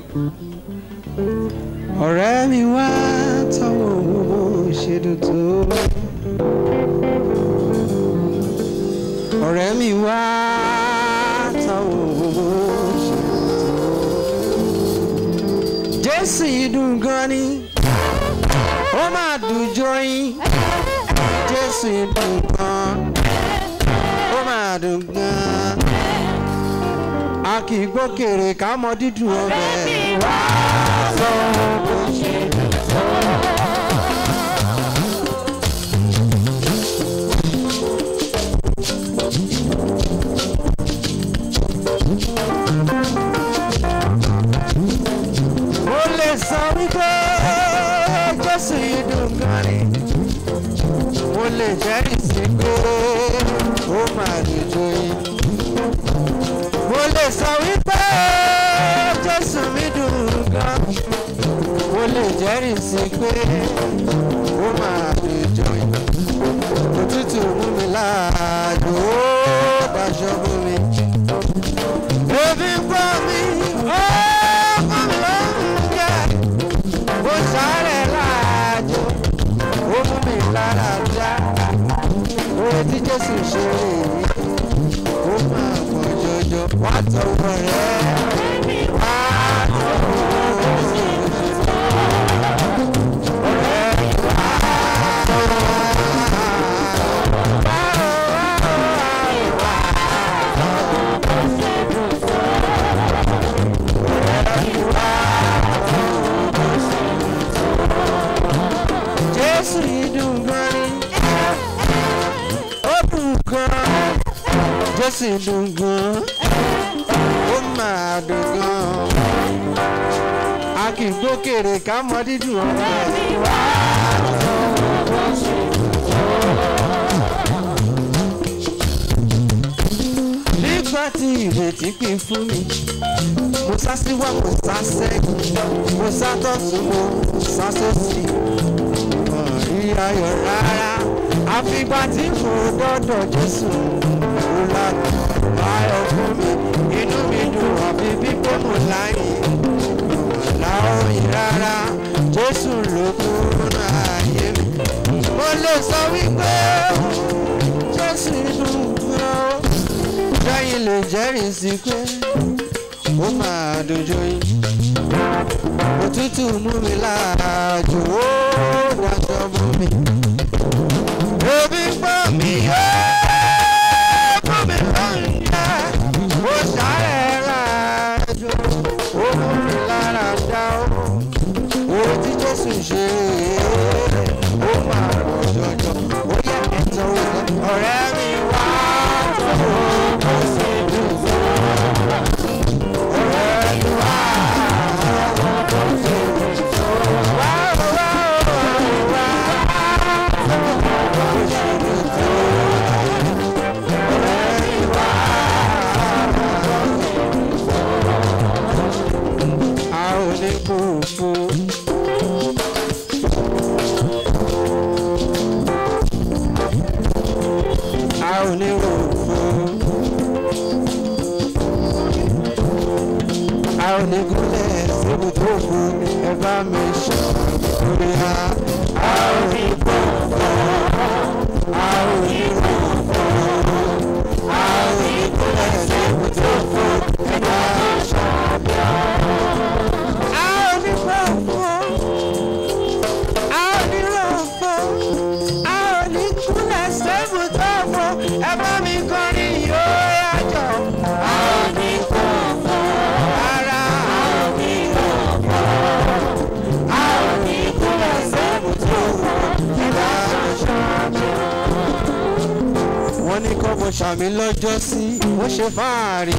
ọ̀rẹ́ mi wá tọ́wọ́ owó ṣètò tó. ọ̀rẹ́ mi wá tọ́wọ́ owó ṣètò tó. jésù yìí dùn gan ni ó máa dùn jọyìn jésù yìí dùn gan ó máa dùn gan a kì í gbókèrè ká mọ dídùn ọbẹ̀. mo lè sọ wípé jésù yìí dùn gan ni mo lè jẹ́rìí sí pé ó máa dùn jọyìn mo lè sọ wípé jésù mi dùn gan mo lè jẹ́rìí sí pé ó máa dùn jọyìn òtútù mú mi láàjò ó daṣọ mú mi ebi ń gbọ́ mi ó fún mi lóúnjẹ mo sáré láàjò ó mú mi lára dá oore tí jésù ṣe rèé ó máa pọ̀ jọjọ wá tọwọ́ rẹ̀ wá tọwọ́ jésù yìí dùn gan ni ó dùn gan jésù yìí dùn gan ó máa dùn gan a kì í gbókèrè ká mọ dídùn ọ̀rẹ́. nígbà tí ìrètí pín fún mi mo sá síwá mo sá sẹ́yìn mo sá tọ̀tún mo sá sósì rí ayọ̀ rárá àfìgbà tí mo dọ́dọ̀ jésù mo lànà ayọ̀ fún mi inú mi dùn àbí bí pé mo láyé láòyìn rárá jésù ló kúrò ayé mi mo lè sọ wípé jésù dùn gan ó sẹ́yìn lè jẹ́rìí sí pé ó máa dojú yín òtútù mú mi láàjò ó dájọ́ mú mi ebi ń gbọ́ mi ó fún mi lóúnjẹ ó sáré láàjò ó mú mi lára dá ó orí tí jésù ṣe ó máa pọ̀ jọjọ ó yẹ ẹ̀tọ́ òkè ọ̀rẹ́ mi wá tó kó sí dùn ọ̀rẹ́ mi wá tó sí dùn wá wá wá kó sí dùn ọ̀rẹ́ mi wá a ò ní kú fún. a ò ní rò fún. a ò ní gúnlẹ̀ síbi tó fún ẹ bá mi ṣe lórí ha. a ò ní kú fún. a ò ní rò fún. a ò ní gúnlẹ̀ síbi tó fún ẹ bá mi ṣe lórí ha. a ò ní kú fún. a ò ní rò fún. a ò ní gúnlẹ̀ síbi tó fún ẹ bá mi kọrin yóò yájọ. a ò ní kú fún. Rárá, a ò ní rò fún. a ò ní gúnlẹ̀ síbi tó fún ẹ bá mi ṣe wọ́n ní kọ́ mo ṣàmì lọ́jọ́ sí ó ṣe fáàrí.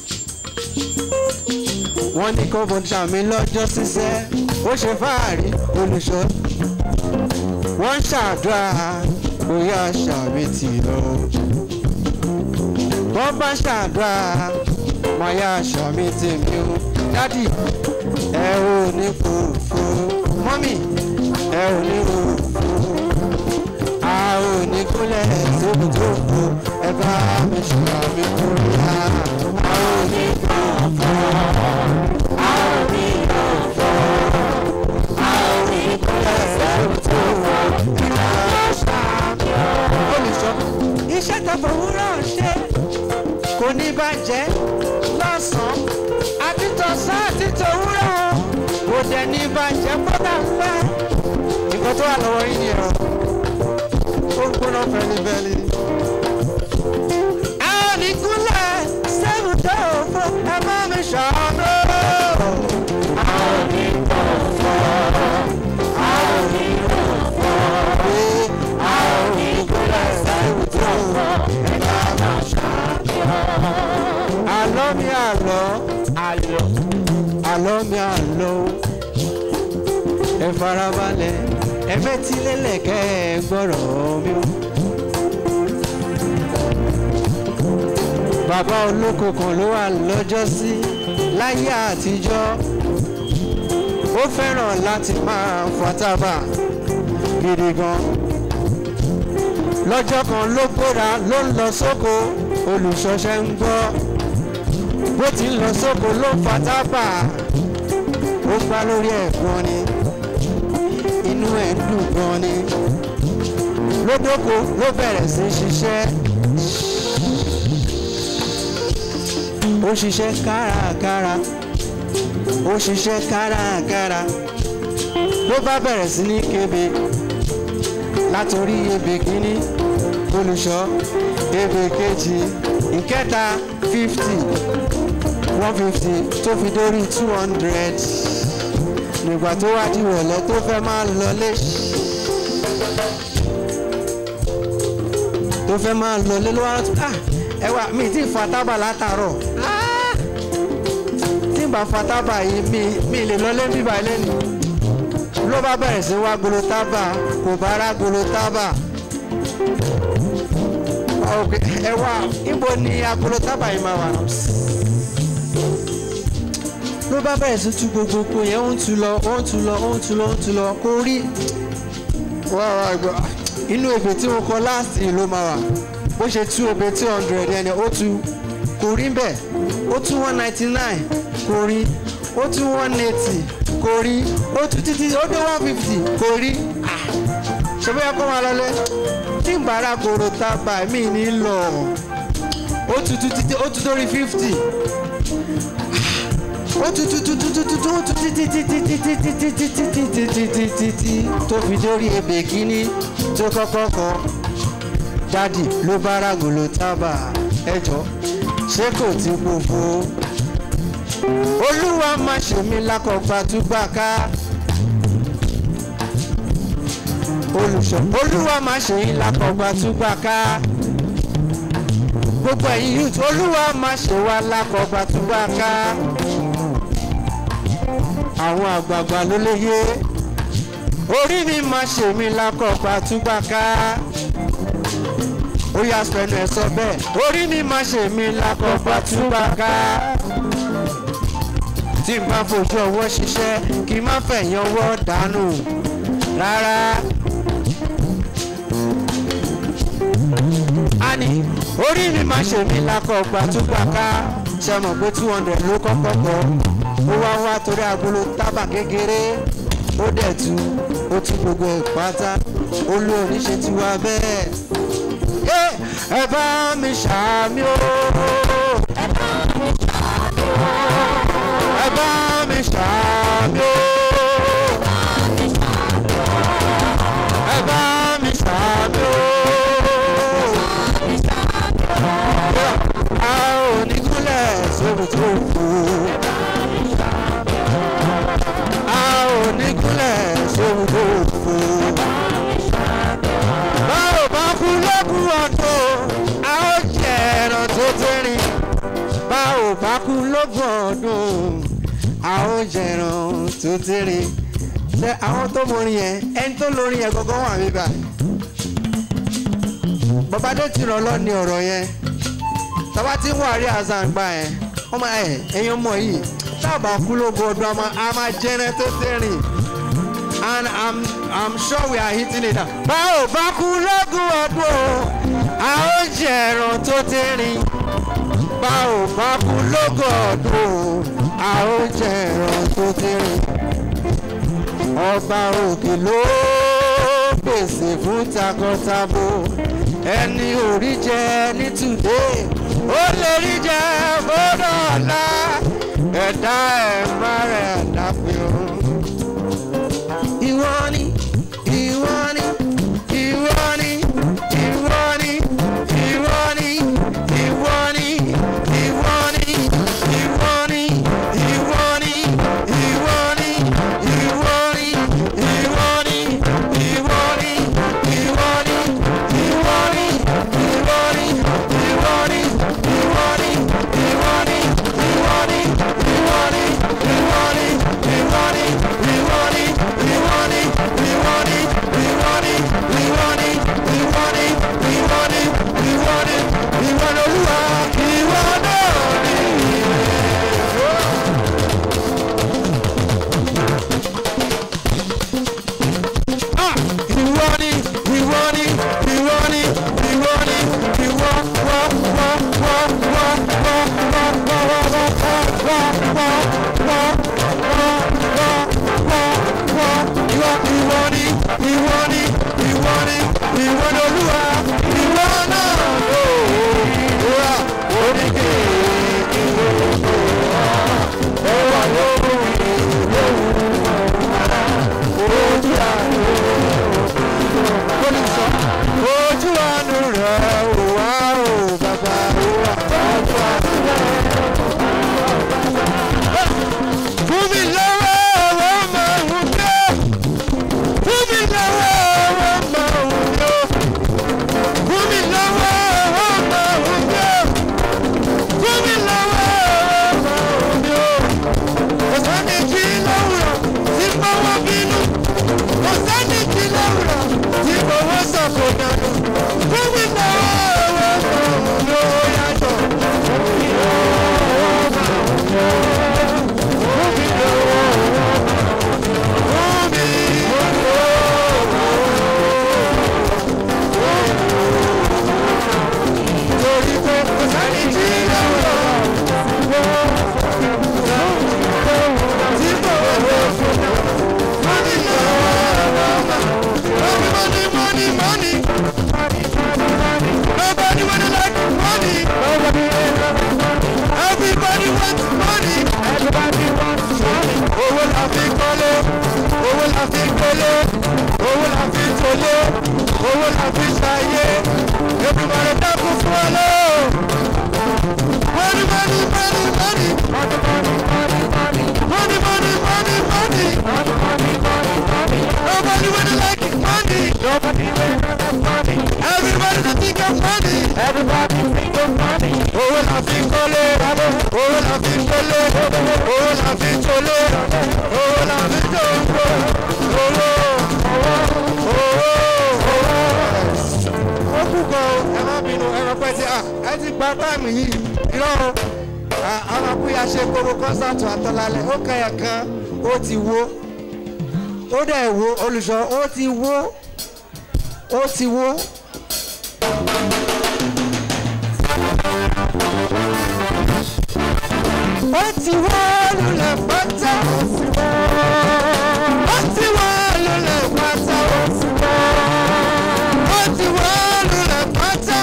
wọ́n ní kọ́ mo ṣàmì lọ́jọ́ síṣẹ́ ó ṣe fáàrí olùṣọ́. wọ́n ń ṣàdúrà bóyá ṣàmì tì lọ. wọ́n bá ṣàdúrà bóyá ṣàmì tì mí o. dádì ẹ ò ní kú fún mọ́mì ẹ ò ní kú fún a ò ní kúlẹ̀ síbi tó kù ẹ bá mi ṣùgbọ́n mi kúrò yá. a ò ní kú fún a ò ní ṣe gbọ́dọ̀ ńlá nǹkan tó wà lọ́wọ́ yín nìyẹn o ó ń gbóná fẹ́lifẹ́li. a ò ní kúnlẹ̀ sẹ́gun tó o fún ẹ má mi ṣàánú. a ò ní kọ̀ fọ́ a ò ní kọ̀ fọ́ a ò ní kúnlẹ̀ sẹ́gun tó o fún ẹ má mi ṣàánú. àlọ́ mi àlọ́ àlọ́ àlọ́ mi àlọ́ ẹ farabalẹ̀ ẹ fetí lélẹ̀ kẹ́ ẹ gbọ́rọ̀ mi o. bàbá olóko kan ló wà lọ́jọ́ sí láyé àtijọ́ ó fẹ́ràn láti máa fatábà gidi gan lọ́jọ́ kan ló gbéra ló ń lọ sóko olùṣọ́ṣẹ́ ń gbọ́ bó ti ń lọ sóko ló ń fatábà ó gbá lórí ẹ̀gbọ́n ni inú ẹ̀ ń dùn gan ni lódóko ló bẹ̀rẹ̀ sí ṣiṣẹ́ ó ṣiṣẹ́ kárakára ó ṣiṣẹ́ kárakára ló bá bẹ̀rẹ̀ sí ní kébé látòrí ebè kínní olùṣọ́ ebè kejì ìkẹta fifty one fifty tó fi dórí two hundred nígbà tó wá di ìrọ̀lẹ́ tó fẹ́ máa lọlé tó fẹ́ máa lọlé ló wá rántí ah ẹ wá mi ti fa tábà látàárọ̀ ah tí n bá fa tábà yìí mi mi lè lọlé bíbá ilé ni ló bá bẹ̀rẹ̀ sí wá gbolo tábà kò bá rá gbolo tábà ẹ wá ibo ni agolo tábà yìí máa wà náà ló bá bẹ̀rẹ̀ sí tú gbogbo oko yẹn ó ń tu lọ ó ń tu lọ ó ń tu lọ ó ń tu lọ kó rí wá wá gbọ́ inú ebè tí mo kọ láàsì ló máa wà bó ṣe tú ebè two hundred ẹni ó tu kò rí bẹ́ẹ̀ ó tú one ninety nine kò rí ó tú one eighty kò rí ó tú títí ó dé one fifty kò rí ṣe bóyá kó máa lọlé tí n bára kòrò tábà mí ní lọ ó tu títí ó tu dórí fifty ó tu tu tu tu tu tu tu ó tu títí títí títí títí títí títí títí títí tó fi dórí ebè kínní tó kọ́kọ́ kọ dádì ló bá ràgòlò tábà ẹjọ́ ṣé kò tí gbogbo olúwa má ṣe mí lákọ̀ọ́gbà túbà ká olùṣọ́ olúwa má ṣe yín lákọ̀ọ́gbà túbà ká gbogbo ẹ̀yin youth olúwa má ṣe wá lákọ̀ọ́gbà túbà ká àwọn àgbààgbà ló léyé orí mi máa ṣe mí lákọ̀ọ́gbà túbà ká ó yà pẹ̀lú ẹ̀ sọ bẹ́ẹ̀ orí mi máa ṣe mí lákọ̀ọ́gbà túbà ká tí n bá fojú ọwọ́ ṣiṣẹ́ kí n má fẹ̀yìn ọwọ́ dànù rárá. àní orí mi máa ṣe mí lákọ̀ọ́gbà túbà ká ṣe mọ̀ pé two hundred ló kọ́kọ́ kọ́ ó wá wá torí agolo tábà kékeré ó dẹ̀ tu ó tú gbogbo ẹ̀ pátá ó lé oníṣe tí wá bẹ́ẹ̀. ẹ bá mi ṣàmì o. ẹ bá mi ṣàmì o. ẹ bá mi ṣàmì o. ẹ bá mi ṣàmì o. a ò ní kúnlẹ̀ sóbi tó kù. oníkúnlẹ̀ sóhun tó fò. báwo bá kú lókun ọdún a ó jẹ ẹran tó tẹ́rìn. báwo bá kú lókun ọdún a ó jẹ ẹran tó tẹ́rìn. ṣé àwọn tó mọrin yẹn ẹni tó lórin yẹn gangan wà mí bá. bàbáde ti ràn lọ ní ọ̀rọ̀ yẹn tàbá tí ń wà rí àzà ń gbà yẹn ọmọ ẹ ẹyin ọmọ yìí tábà kú lógo ọdún a máa a máa jẹrẹ tó tẹrìn and i'm i'm sure we are hitting it now. báwo bá kú lógún ọdún o a ó jẹ ẹran tó tẹrìn báwo bá kú lógún ọdún o a ó jẹ ẹran tó tẹrìn ọba òkè ló pèsè fún takọtabo ẹni orí jẹ ní today ó lè rí jẹ fọdọ̀ ọ̀la ẹ̀dá ẹ̀ má rẹ̀ dàpẹ́ o. kọ́lé owó la fi gbélé owó la fi tolé owó la fi ṣayé ètùmọ̀rẹ́ dákun fún ọ lọ. money money money money money money money money nobody wanna like it money everybody dey think of money. owó la fi kọ́lé owó la fi gbélé owó la fi tolé owó la fi jòǹgbò owó owó owó. ó kú gan o ẹ má bínú ẹ rọpẹ́ tí ẹ ti gba táìmù yìí irọ́ o àwọn akúyà ṣe gbogbo kọ́nsátù àtọ́lálẹ̀ ó kẹyà kan ó ti wó ó dẹ̀ wó olùṣọ́ ó ti wó ó ti wó. ó ti wó lulẹ̀ pátá ó ti wó lulẹ̀ pátá ó ti wó lulẹ̀ pátá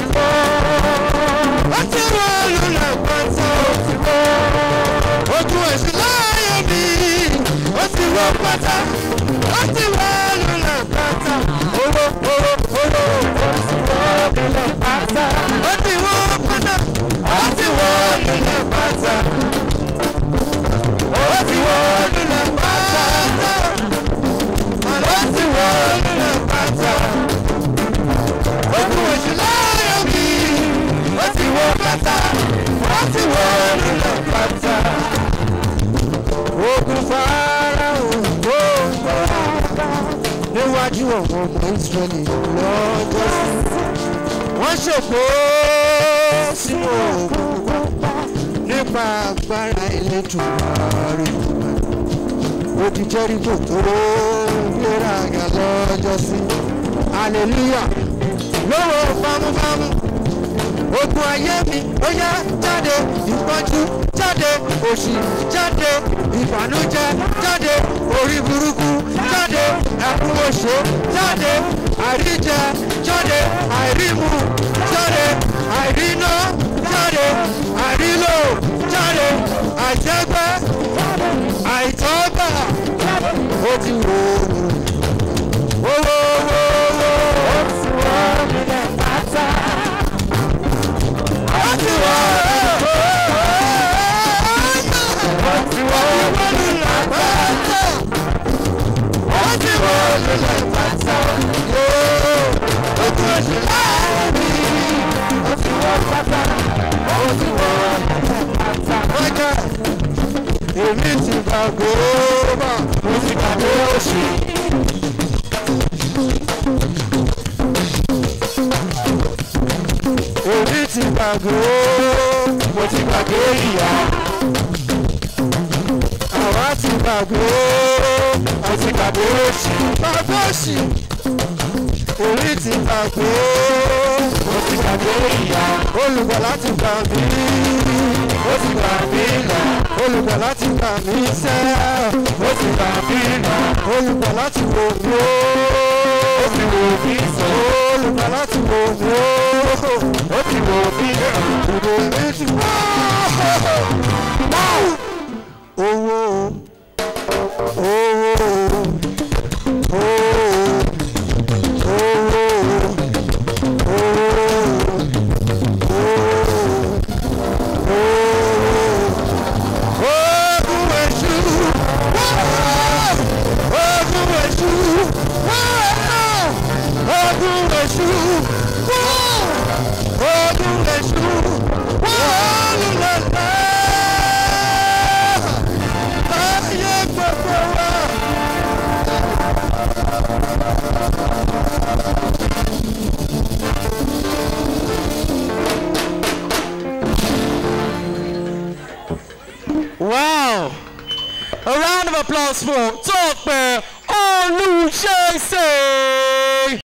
ó ti wó lulẹ̀ pátá ojú èsì láàyè mi ó ti wó pátá ó ti wó lulẹ̀ pátá owó owó owó ó ti wó lulẹ̀ pátá ó ti wó pátá ó ti wó lulẹ̀ pátá ó ti wó lulẹ̀ pátá ó ti wó lulẹ̀ pátá ojú èsì láàyè mi ó ti wó pátá ó ti wó lulẹ̀ pátá ogun fara ògbó níwájú ọ̀pọ̀ ọmọ ìsírẹ́lì lọ́jọ́ sí. wọ́n ṣògbó sínú òògùn pupa nípa agbára Elédùmarè. odi jẹ́ríkò tó gbéra àgà lọ́jọ́ sí. hallelujah lówó bámúbámú ogun ayé mi ó yá jáde ìpọ́njú jáde òṣì jáde ìbànújẹ́ jáde orí burúkú jáde ẹkún òṣè jáde àìríjẹ jáde àìrímu jáde àìríná jáde àìrílò jáde àìjẹgbẹ́ àìtọ́gbà ó ti wò ó wò ó wò ó ti wò ó nílẹ̀ pátá àti wà àti wà lulẹ̀ pátá àti wà lulẹ̀ pátá ojú oṣù láàbí àti wà pátá àti wà lulẹ̀ pátá. Ọjà èmi ti gbàgbé bá mo ti gbàgbé oṣù. Èmi ti gbàgbé mo ti gbàgbé ìyá. Àwa ti gbàgbé mo ti gbàgbé òṣì. Gbàgbé òṣì. Èmi ti gbàgbé mo ti gbàgbé ìyá. Olùgbàlà ti gbà mí. Ó ti gbà mí là. Olùgbàlà ti gbà mí sẹ́. Ó ti gbà mí là. Olùgbàlà ti wò mí ó. Ó ti wò mí sọ. Olùgbàlà ti wò mí ó. Ó ti wò mí sọ. Ìbò mi ti wá. Owó owó owó owó ogun èṣù ogun èṣù ogun èṣù ogun èṣù olùlọ́lá ayé gbogbo wa. Wow! A round of applause for Talk Bear Olushese!